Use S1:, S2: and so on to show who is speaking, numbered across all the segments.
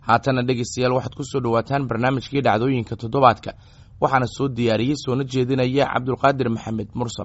S1: haatana dhegeystayaal waxaad ku soo dhowaataan barnaamijkii dhacdooyinka toddobaadka waxaana soo diyaariyey soona jeedinaya cabdulqaadir maxamed mursal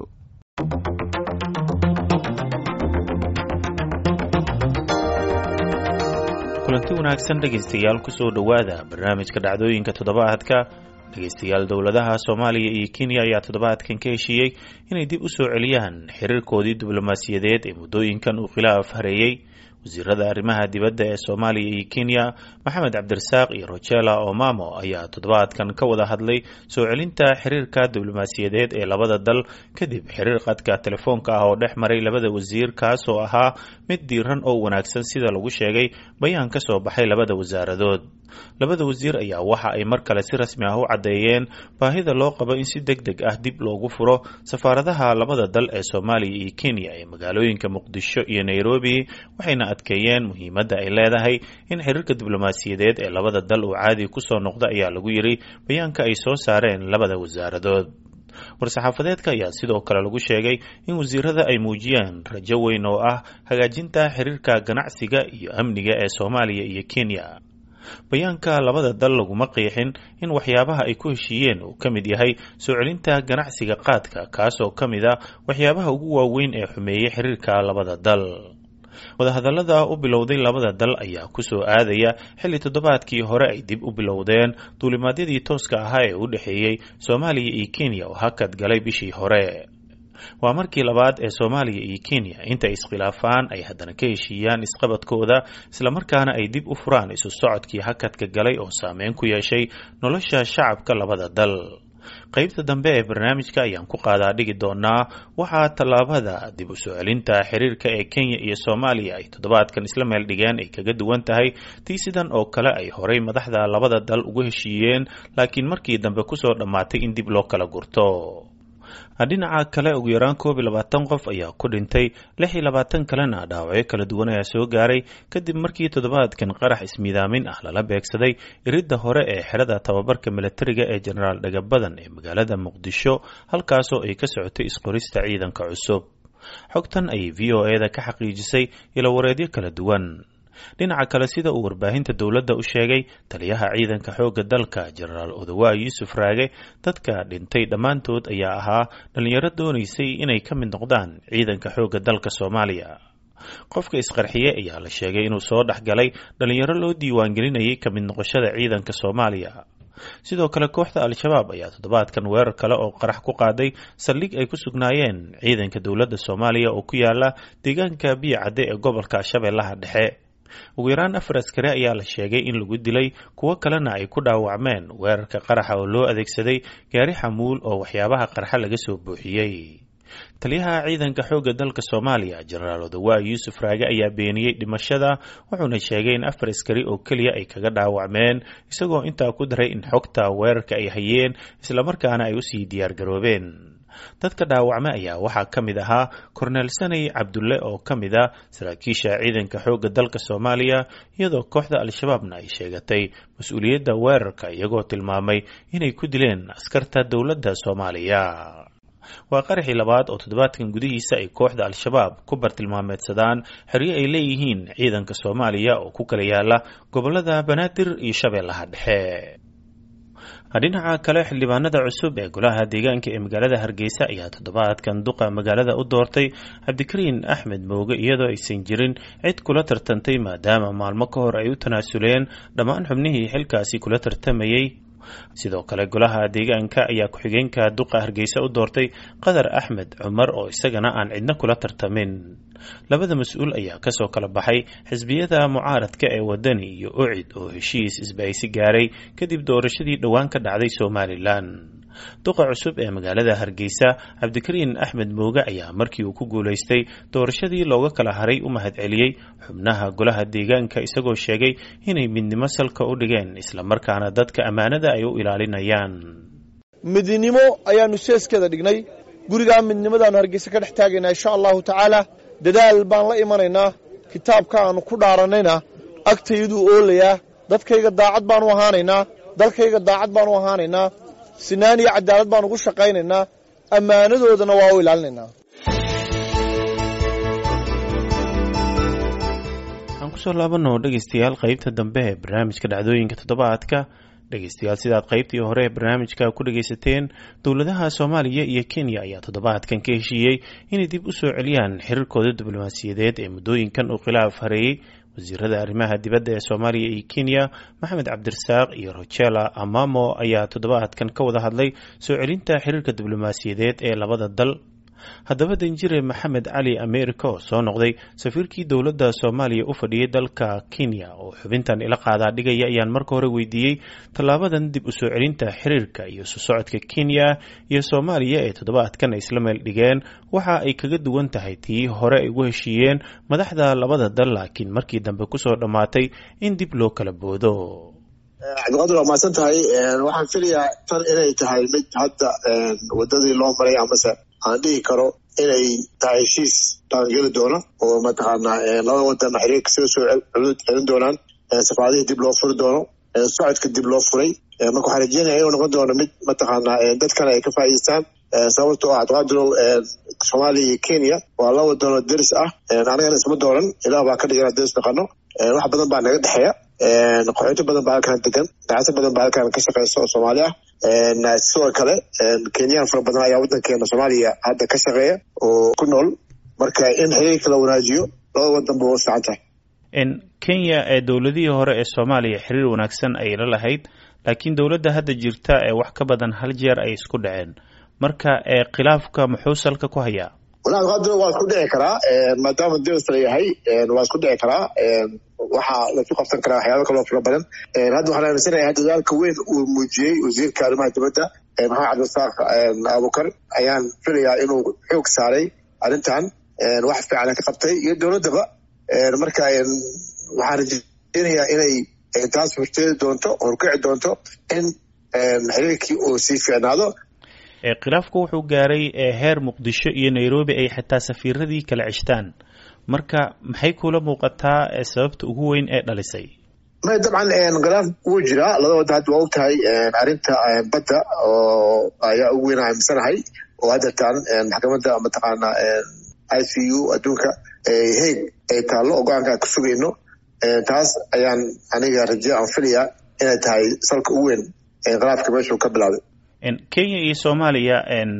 S2: kulanti wanaagsan dhegaystayaal kusoo dhowaada barnaamijka dhacdooyinka toddobaadka dhegaystayaal dowladaha soomaaliya iyo kenya ayaa toddobaadkan ka heshiiyey inay dib u soo celiyaan xiriirkoodii diblomaasiyadeed ee muddooyinkan uu khilaaf hareeyey wasiirada arrimaha dibadda ee soomaaliya iyo kenya maxamed cabdirasaaq iyo rojela omamo ayaa toddobaadkan ka wada hadlay soo celinta xiriirka diblomaasiyadeed ee labada dal kadib xiriir qadka telefoonka ah oo dhex maray labada wasiir kaasoo ahaa mid diiran oo wanaagsan sida lagu sheegay bayaan ka soo baxay labada wasaaradood labada wasiir ayaa waxa ay mar kale si rasmi ah u caddeeyeen baahida loo qabo in si deg deg ah dib loogu furo safaaradaha labada dal ee soomaaliya iyo kenya ee magaalooyinka muqdisho iyo nairobi waxayna adkeeyeen muhiimadda ay leedahay in xiriirka diblomaasiyadeed ee labada dal uu caadi kusoo noqda ayaa lagu yiri bayaanka ay soo saareen labada wasaaradood war-saxaafadeedka ayaa sidoo kale lagu sheegay in wasiirada ay muujiyeen rajo weyn oo ah hagaajinta xiriirka ganacsiga iyo amniga ee soomaaliya iyo kenya bayaanka labada dal laguma qiixin in waxyaabaha ay ku heshiiyeen uu ka mid yahay soo celinta ganacsiga qaadka kaasoo ka mid a waxyaabaha ugu waaweyn ee xumeeyey xiriirka labada dal wadahadallada u bilowday labada dal ayaa kusoo aadaya xilli toddobaadkii hore ay dib u bilowdeen duulimaadyadii tooska ahaa ee u dhexeeyey soomaaliya iyo kenya oo hakad galay bishii hore waa markii labaad ee soomaaliya iyo kenya inta iskhilaafaan ay haddana ka heshiiyaan isqabadkooda islamarkaana ay dib u furaan isu socodkii hakadka galay oo saameyn ku yeeshay nolosha shacabka labada dal qaybta dambe ee barnaamijka ayaan ku qaadaa dhigi doonaa waxaa tallaabada dib u soo celinta xiriirka ee kenya iyo soomaaliya ay toddobaadkan isla meel dhigeen ay kaga duwan tahay tii sidan oo kale ay horay madaxda labada dal ugu heshiiyeen laakiin markii dambe kusoo dhammaatay in dib loo kala gurto dhinaca kale ugu yaraan koob iyo labaatan qof ayaa ku dhintay lix iyo labaatan kalena dhaawacyo kala duwan ayaa soo gaaray kadib markii toddobaadkan qarax ismiidaamin ah lala beegsaday iridda hore ee xerada tababarka milatariga ee jenaraal dhagabadan ee magaalada muqdisho halkaasoo ay ka socotay isqorista ciidanka cusub xogtan ayay v o e da ka xaqiijisay ilowareedyo kala duwan dhinaca kale sida uu warbaahinta dowladda u sheegay taliyaha ciidanka xoogga dalka jenaraal odawaa yuusuf raage dadka dhintay dhammaantood ayaa ahaa dhallinyaro doonaysay inay ka mid noqdaan ciidanka xoogga dalka soomaaliya qofka isqarxiye ayaa la sheegay inuu soo dhex galay dhallinyaro loo diiwaangelinayay ka mid noqoshada ciidanka soomaaliya sidoo kale kooxda al-shabaab ayaa toddobaadkan weerar kale oo qarax ku qaaday saldhig ay ku sugnaayeen ciidanka dowladda soomaaliya oo ku yaala deegaanka biyo cadde ee gobolka shabeellaha dhexe ugu yaraan afar askari ayaa la sheegay in lagu dilay kuwo kalena ay ku dhaawacmeen weerarka qaraxa oo loo adeegsaday gaari xamuul oo waxyaabaha qarxa laga soo buuxiyey taliyaha ciidanka xoogga dalka soomaaliya jenaraal odawaa yuusuf raage ayaa beeniyey dhimashada wuxuuna sheegay in afar askari oo keliya ay kaga dhaawacmeen isagoo intaa ku daray in xogta weerarka ay hayeen islamarkaana ay usii diyaargaroobeen dadka dhaawacme ayaa waxaa ka mid ahaa korneel sanay cabdulle oo ka mid a saraakiisha ciidanka xoogga dalka soomaaliya iyadoo kooxda al-shabaabna ay sheegatay mas-uuliyadda weerarka iyagoo tilmaamay inay ku dileen askarta dowladda soomaaliya waa qaraxii labaad oo toddobaadkan gudihiisa ay kooxda al-shabaab ku bartilmaameedsadaan xeryo ay leeyihiin ciidanka soomaaliya oo ku kala yaala gobolada banaadir iyo shabeellaha dhexe dhinaca kale xildhibaanada cusub ee golaha deegaanka ee magaalada hargeysa ayaa toddobaadkan duqa magaalada u doortay cabdikariin axmed mooge iyadoo aysan jirin cid kula tartantay maadaama maalmo ka hor ay u tanaasuleen dhammaan xubnihii xilkaasi kula tartamayey sidoo kale golaha deegaanka ayaa ku-xigeenka duqa hargeysa u doortay qadar axmed cumar oo isagana aan cidna kula tartamin labada mas-uul ayaa kasoo kala baxay xisbiyada mucaaradka ee wadani iyo ocid oo heshiis isbahaysi gaaray kadib doorashadii dhowaan ka dhacday somalilan duqa cusub ee magaalada hargeysa cabdikariin axmed mooge ayaa markii uu ku guulaystay doorashadii looga kala haray u mahadceliyey xubnaha golaha deegaanka isagoo sheegay inay midnimo salka u dhigeen islamarkaana dadka ammaanada ay u ilaalinayaan
S3: midnimo ayaanu seeskeeda dhignay gurigaa midnimadaanu hargeysa ka dhex taagaynaa insha allahu tacaala dadaal baan la imanaynaa kitaabka aanu ku dhaarannayna agtayduu oolayaa dadkayga daacad baanu ahaanaynaa dalkayga daacad baanu ahaanaynaa sinaan iyo cadaalad baan ugu shaqaynaynaa ammaanadoodana waa u ilaalinaynaa
S2: kusoo laabano dhegeystayaal qeybta dambe ee barnaamijka dhacdooyinka toddobaadka dhegeystayaal sidaad qeybtii hore ee barnaamijka ku dhegeysateen dowladaha soomaaliya iyo kenya ayaa toddobaadkan ka heshiiyey inay dib u soo celiyaan xiriirkooda diblomaasiyadeed ee muddooyinkan uu khilaaf hareeyey wasiirada arrimaha dibadda ee soomaaliya iyo kenya maxamed cabdirasaaq iyo rojela amamo ayaa toddobaadkan ka wada hadlay soo celinta xiriirka diblomaasiyadeed ee labada dal haddaba danjire maxamed cali america oo soo noqday safiirkii dowladda soomaaliya u fadhiyey dalka kenya oo xubintan ila qaadaa dhigaya ayaan marka hore weydiiyey tallaabadan dib u soo celinta xiriirka iyo isu socodka kenya iyo soomaaliya ee toddobaadkan ay isla meel dhigeen waxa ay kaga duwan tahay tii hore ay ugu heshiiyeen madaxda labada dal laakiin markii dambe kusoo dhammaatay in dib loo kala boodo
S4: cabdiqaadir waa mahadsan tahay waxaan filayaa tan inay tahay mid hadda wadadii loo maray amase aan dhihi karo inay tahay heshiis dhaqangeli doono oo mataqaanaa labada wadan xiriirka sida soo celin doonaan safaadihii dib loo furi doono socodka dib loo furay marka waxaan rajeynaya inuu noqon doono mid mataqaanaa dadkana ay ka faa'idaystaan sababto ah cabdiqaadirow soomaaliya iyo kenya waa laba wadanoo deris ah anagana isma dooran ilaah baa ka dhigana deris dhaqano wax badan baa naga dhexeeya qaxooti badan baa halkan degan ganacsi badan baa halkan ka shaqeysa oo soomaali ah sidoo kale kenyaan fara badan ayaa wadankeena soomaaliya hadda ka shaqeeya oo ku nool marka in xiriirka la wanaajiyo labada wadan ba wa fiican tahay
S2: kenya ee dowladihii hore ee soomaaliya xiriir wanaagsan ay la lahayd laakiin dowladda hadda jirta ee wax ka badan hal jeer ay isku dhaceen marka khilaafka muxuu salka ku hayaa
S4: walahi qaadiro waa isku dhici karaa maadaama deris la yahay waa isku dhici karaa waxaa lasu qabsan karaa waxyaaba kaloo fara badan hadda waxaan aaminsanayaa dadaalka weyn uu muujiyey wasiirka arrimaha dibadda maxamed cabdirasaaq abukar ayaan filayaa inuu xoog saaray arrintan wax fiican ka qabtay iyo dowladdaba marka waxaan rajeynayaa inay taas horteedi doonto horkici doonto in xiriirkii uu sii fiicnaado
S2: khilaafku wuxuu gaaray heer muqdisho iyo nairobi ay xitaa safiiradii kala ceshtaan marka maxay kula muuqataa sababta ugu weyn ee dhalisay
S4: may dabcan khilaaf wuu jiraa laba wadda hadda waa og tahay arrinta badda oo ayaa ugu weyn aaminsanahay oo haddeertaan maxkamadda mataqaana i c u adduunka heeg ay taallo oo go-aanka aan ka sugayno taas ayaan aniga raje aan filayaa inay tahay salka ugu weyn khilaafka meeshuu ka bilaabay
S2: kenya iyo soomaaliya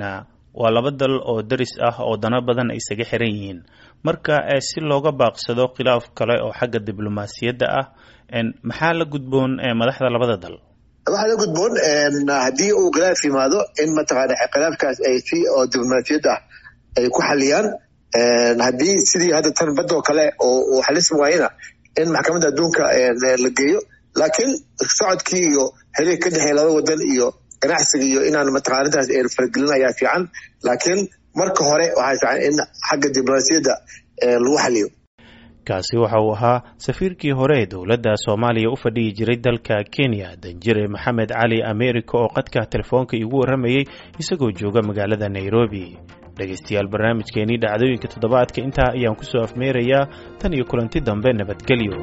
S2: waa laba dal oo deris ah oo dano badan ay isaga xiran yihiin marka si looga baaqsado khilaaf kale oo xagga diblomaasiyadda ah maxaa la gudboon madaxda labada dal
S4: waxaa la gudboon haddii uu khilaaf yimaado in mataqaana khilaafkaas ay si oo diblomaasiyad ah ay ku xaliyaan haddii sidii hadda tan badoo kale oo uu xalismi waayena in maxkamadda adduunka la geeyo laakiin socodkii iyo xiriir ka dhexeeya laba wadan iyo ganacsiga iyo inaan mataqana arrintaas aynu faragelin ayaa fiican laakiin marka hore waxaa fiican in xagga diblomaasiyadda lagu xaliyo
S2: kaasi waxa uu ahaa safiirkii hore ee dowladda soomaaliya u fadhiyi jiray dalka kenya danjire maxamed cali america oo qadka telefoonka iigu warramayey isagoo jooga magaalada nairobi dhegaystayaal barnaamijkeenii dhacdooyinka toddobaadka intaa ayaan kusoo afmeerayaa tan iyo kulanti dambe nabadgelyo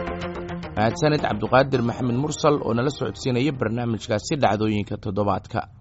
S1: mahadsaned cabduqaadir maxamed mursal oo nala socodsiinaya barnaamijkaasi dhacdooyinka toddobaadka